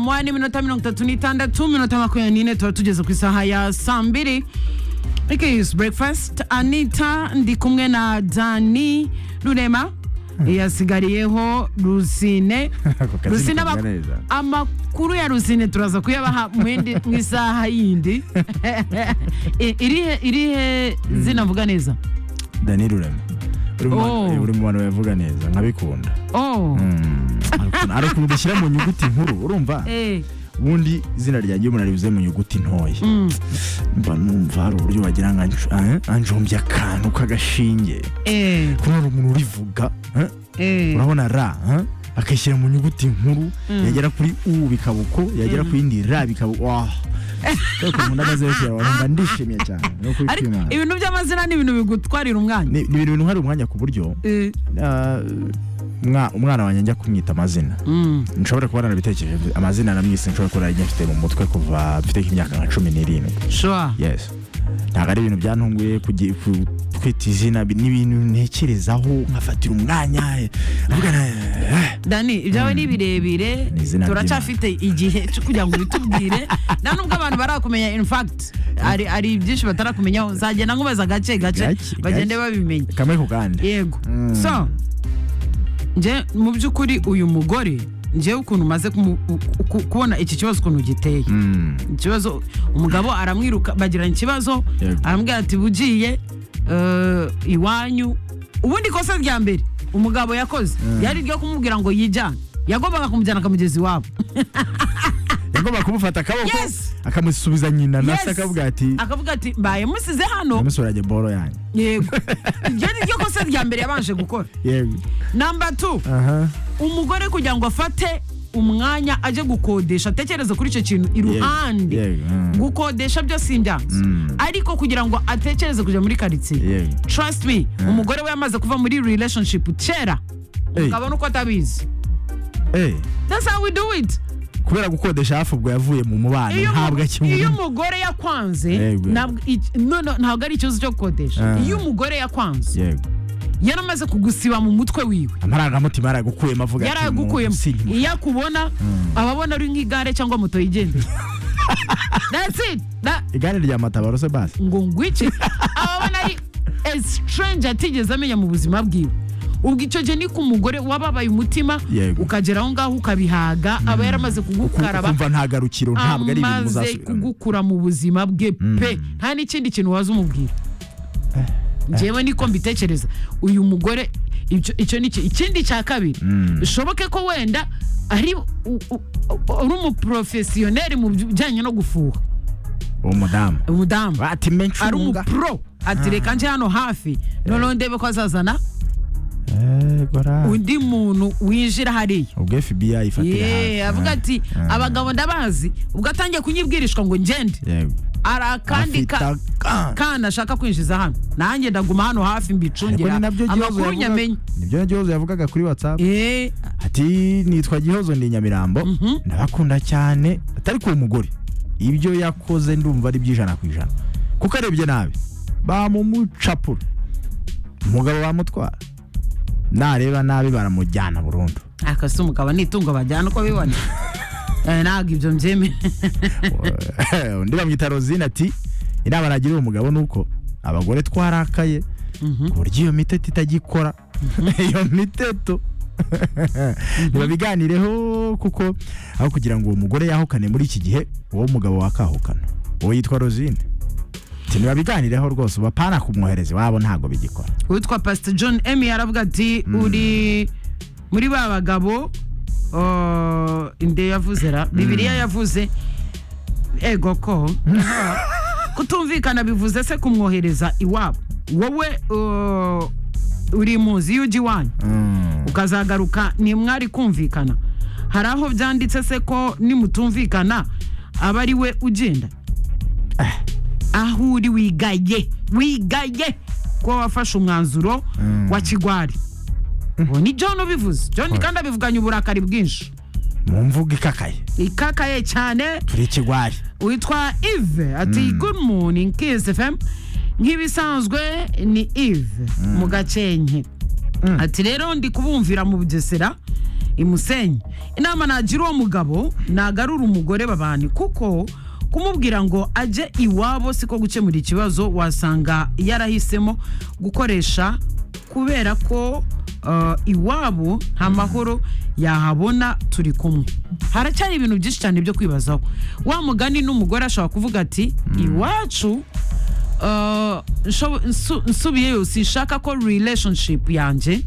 umwanya w'iminota mirongo itatu n'itandatu minota makumyabiri n'ine tuba tugeze ku isaha ya saa mbiri ikiyuzi burekifasiti anita ndi kumwe na dani rurema yasigariyeho rusine Ako kazi rusine ntikamera ama- neza. amakuru ya rusine turaza kuyabaha mu yindi- mu isaha yindi I- irihe irihe zinavuga neza dani rurema uri mu bantu- Oh. uri mu bantu bavuga neza nkabikunda oh hari ukuntu udashyira mu nyuguti nkuru urumva eh ubundi izina ryanjye iyo umuntu arivuze mu nyuguti ntoya mba numva hari uburyo wagira ngo anj- eh, anjombye akantu k'agashinge eh kuba hari umuntu urivuga eh, eh urabona ra eh, akayishyira mu nyuguti nkuru yagera kuri u bikaba uko yagera ku yindi ra bikaba wah ariko umuntu amaze gushyira wumva ndishimye cyane ni ukuri ariko kw'Imana. ibintu by'amazina ni ibintu bigutwarira umwanya ni ni ibintu bintwara umwanya ku buryo Eh, ah, umwa- umwana wanjye njya kumwita amazina mm. nshobora kuba narabitekereje amazina namwise nshobora kuba narijya mfite mu mutwe kuva mfite nk'imyaka nka cumi n'irindwi sure yes ntabwo ari ibintu byantunguye kugi- ku- kwita izina bi- ni ibintu ntekerezaho nkafatira umwanya eh, avuga na- eh, dani ibyawe ni birebire Ni izina turacyafite igihe cyo kugira ngo ubitubwire nta nubwo abantu barakumenya in fact hari hari byinshi batarakumenyaho nzagenda nkubaza gake gake Gake, bagende gake. babimenya kamwe ku kandi yego so nje mu by'ukuri uyu mugore ngewe ukuntu umaze kumu- ku- ku- kubona iki kibazo ukuntu giteye Mm, ikibazo umugabo aramwiruka bagirana ikibazo Yego. arambwira ati bugiye eh, iwanyu ubundi ikosa rya mbere umugabo yakoze yari iryo kumubwira ngo yijyane yagombaga kumujyana akamugeza iwabo yagomba kumufata akaboko Yes. akamusubiza nyina na se Yes. akavuga ati akavuga ati mbaye musize hano namusurage boro yanjye yego iryo ni ryo kosa rya mbere yabanje gukora yego namba tu aha umugore kugira ngo afate umwanya ajye gukodesha atekereze kuri icyo kintu iruhande yego mm, gukodesha byo si ibyansi Mm. ariko kugira ngo atekereze kujya muri karitsiye yego trust me umugore we yamaze kuva muri relationship kera Hey. ukabona uko atabizi eh that's how we do it kubera gukodesha hafi ubwo yavuye mu mubano Iyo ntabwo umu- iyo akimubona umugore yakwanze Yego. ntabwo ik- no, no, ntabwo ari ikibazo cyo gukodesha Ah. iyo umugore yakwanze yego yaramaze kugusiba mu mutwe wiwe amarangamutima yaragukuyemo avuga ati, yarayagukuyemo "Umuntu sinkimufata." iyo akubona aba abona ari nk'igare cyangwa moto yigendera that's it That- igare rya matabarose basi ngo ngwiki aba abona ari a stranger atigeze amenya mu buzima bwiwe ubwo icyo gihe ni ku mugore wababaye umutima Yego. ukagera aho ngaho ukabihaga aba yaramaze kugukaraba kumva nta garukiro ntabwo ari ibintu amaze muzasubiramo kugukura mu buzima bwe pe nta n'ikindi kintu waza umubwira ngewe niko mbitekereza uyu mugore icyo- icyo ni iki- ikindi cya kabiri bishoboke ko wenda ari u- u- u- uri umuporofesiyoneri mu bijyanye no gufuha uwo mudamu umudamu ati menshi ari umupro ati reka nje hano hafi noneho ndebe ko azazana undi muntu winjira hariya ubwo fbi ifatira Ye, avuga ati abagabo ndabazi ubwo atangiye kunyibwirishwa ngo ngende hari akandi ka- kana ashaka kwinjiza hano nanjye ndaguma hano hafi mbicungira amakuru nyamenye nibyo gihozo yavugaga kuri whatsapp Eh, ati nitwa gihozo ndi nyamirambo ndabakunda cyane atari ku mugore ibyo yakoze ndumva ari by'ijana ku ijana kuko arebye nabi bamumucapura umugabo bamutwara nareba nabi baramujyana burundu akase umugabo ni itungo bajyana uko bibona Eh, ntabwo ibyo mbyemera undi bamwita rosine ati inama nagira uwo mugabo ni uko abagore twarakaye ku buryo iyo miteto itagikora iyo miteto ntibabiganireho kuko aho kugira ngo uwo mugore yahukane muri iki gihe uwo mugabo wakahukana uwo yitwa rosine Ati, ntibabiganireho rwose ubu apana kumwohereza iwabo ntabwo bigikora uwitwa pasita john emi aravuga ati uri muri ba bagabo uh, inde yavuze ra bibiliya yavuze ego ko kutumvikana bivuze se kumwohereza iwabo wowe uh, uri munsi y'ujya iwanyu ukazagaruka ni mwari kumvikana hari aho byanditse se ko nimutumvikana aba ari we ugenda aho uri wigaye wigaye kuba wafashe umwanzuro wa kigwari ubu ni john ubivuze john kandi abivuganye uburakari bwinshi mu mvuga ikakaye ikakaye cyane turi ikigwari witwa ive ati good morning kiss fm nk'ibisanzwe ni ive mu gakenke ati rero ndi kubumvira mu bugesera imusenye inama nagira uwo mugabo nagarura umugore babani kuko kumubwira ngo ajye iwabo siko gukemura ikibazo wasanga yarahisemo gukoresha kubera ko uh, iwabo nta mahoro yahabona turi kumwe haracyari ibintu byinshi cyane byo kwibazaho wa mugani n'umugore ashobora kuvuga ati iwacu uh, nsho- nsu- nsubiyeyo sinshaka ko relationship yanjye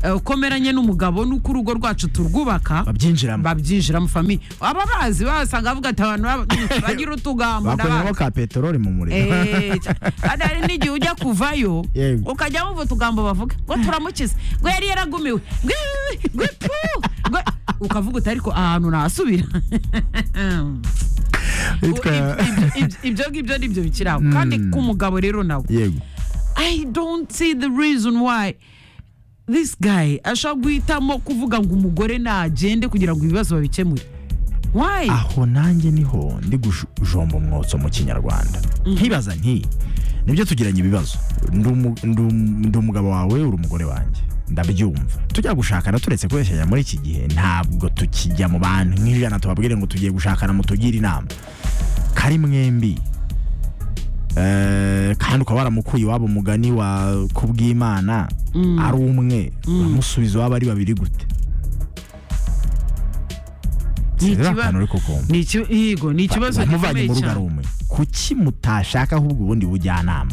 eh, uko meranye n'umugabo nuko urugo rwacu turwubaka babyinjiramo babyinjiramo famiye aba bazi basanga bavuga ati abantu baba- bagira utugambo bakoreramo ndabazi." ka peteroli mu muriro Eh, cyane. kandi hari n'igihe ujya kuvayo Yego. ukajya wumva utugambo bavuga ngo turamukize ngo yari yaragumiwe ngo ibi, ngo ipu, ngo ukavuga uti ariko ahantu nasubira Yitwa- ibyo ngibyo ni byo bikiri aho kandi k'umugabo rero nawe yego I don't see the reason why this guy ashobora guhitamo kuvuga ngo umugore nagende kugira ngo ibibazo babikemure why aho nanjye niho ndi gujomba umwotso mu kinyarwanda nkibaza nti nibyo tugiranye ibibazo Ndi umu- ndi um- ndi umugabo wawe uri umugore wanjye ndabyumva tujya gushakana turetse kubeshyanya muri iki gihe ntabwo tukijya mu bantu nk'ijana tubabwire ngo tugiye gushakana mutugire inama kari mwembi Eh, kandi ukaba waramukuye iwabo umugani wa kubw'imana ari umwe uramusubiza waba ari babiri gute Ni Sinzi ikiba- akantu uri kukumva ni iki- yego ni ikibazo muvanye gikomeye mu rugo cyane. ari umwe kuki mutashaka ahubwo ubundi bujyanama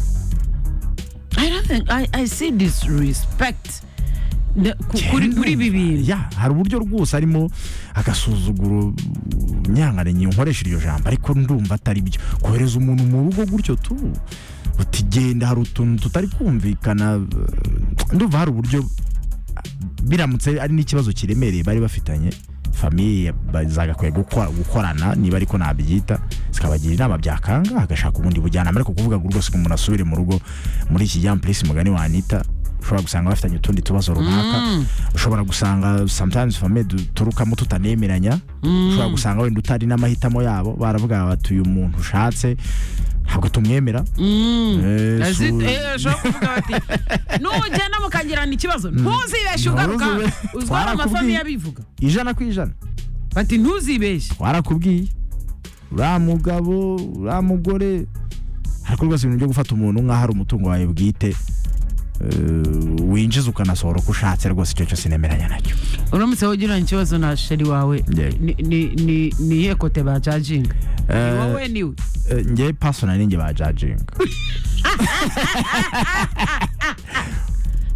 I don't think I, I see disrespect Ne- ku- kuri kuri ibi bintu Ya, hari uburyo rwose arimo agasuzuguro nyangaranye nkoresha iryo jambo ariko ndumva atari byo kohereza umuntu mu rugo gutyo tu uti genda hari utuntu tutari kumvikana eh, ndumva hari uburyo biramutse ari n'ikibazo kiremereye bari bafitanye famiye zagakwiye gukora- gukorana niba ariko nabyita zikabagira inama byakanga agashaka ubundi bujyanama ariko kuvuga ngo rwose ngo umuntu asubire mu rugo muri iki gihe ampulisi mugani wanita ushobora gusanga bafitanye utundi tubazo runaka ushobora gusanga sometimes famiye duturukamo tutanemeranya ushobora gusanga wenda utari n'amahitamo yabo baravuga bati uyu muntu ushatse ntabwo tumwemera Mm. Eh, As it- su- eh, ashobora kuvuga bati nugenda mukagirana ikibazo ntuzibeshe ugaruka Ntuzibe- uzwa hari twarakubwiye. amafamiye abivuga ijana ku ijana bati ntuzibeshe warakubwiye uriya mugabo uriya mugore ariko rwose ibintu byo gufata umuntu nk'aho ari umutungo wawe bwite eh, winjiza ukanasohora uko ushatse rwose icyo cyose nemeranya nacyo uramutse wagiranye ikibazo na sheri wawe Yego. ni- ni- ni- ni iyihe kote bajajinga ni Eh, wowe niwe Eh, njye pasona ninjye bajajinga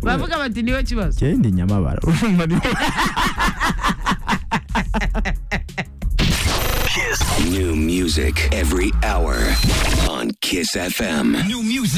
bavuga bati niwe kibazo njye ndi nyamabara urumva ni New music every hour on Kiss FM. New music.